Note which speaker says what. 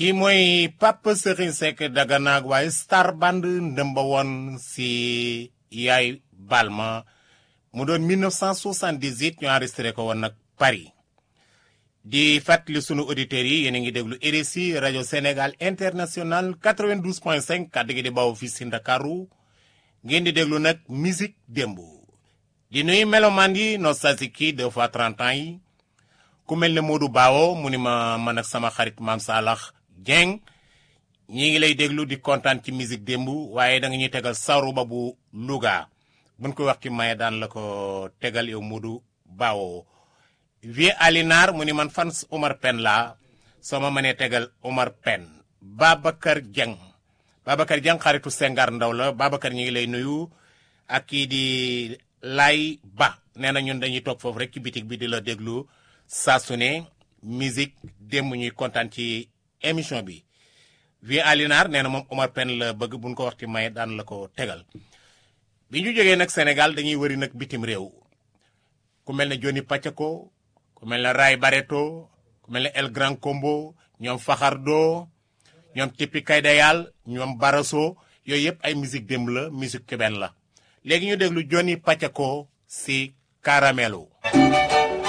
Speaker 1: kii mooy Pape Serigne Seck Dagana waaye Star Band ndëmba woon si yaay Balma mu doon 1978 ñu enregistré ko woon nag Paris di fàttali sunu auditeurs yi yéen a ngi déglu RSI rajo Sénégal international 92.5 kàddu gi di bawoo fii si Ndakaaru ngeen di déglu nag musique démb di nuyu melomaan yi nostalgique yi deux fois 30 ans yi ku mel ne Modou Bawo mu ni ma man ak sama xarit maam Salax Dieng ñi ngi lay déglu di kontaan ci musique démb waaye da nga ñuy tegal saru ba bu Louga buñ ko wax ci maye daan la ko tegal yow Modou Bawo vie Alinar mu ni man fans Omar Pen la soo ma mënee tegal Omar Pen Babacar Dieng Babacar Dieng xaritu Sengar Ndaw la Babacar ñi ngi lay nuyu ak kii di Lay Ba nee na ñun dañuy toog foofu rek ci bitig bi di la déglu saa su ne musique démb ñuy kontaan ci émission bi vie Alinar nee na moom Omar Pen la bëgg buñ ko wax ci maye daan la ko tegal bi ñu jógee nag Sénégal dañuy wëri nag bitim réew ku mel ne Johnny Pacheco ku mel ne Ray Barreto ku mel ne El Gran Combo ñoom Faxardo ñoom Tipi Kaydayal ñoom Baraso yooyu yëpp ay musique démb la musique cubaine la léegi ñu déglu Johnny Pacheco si Caramelo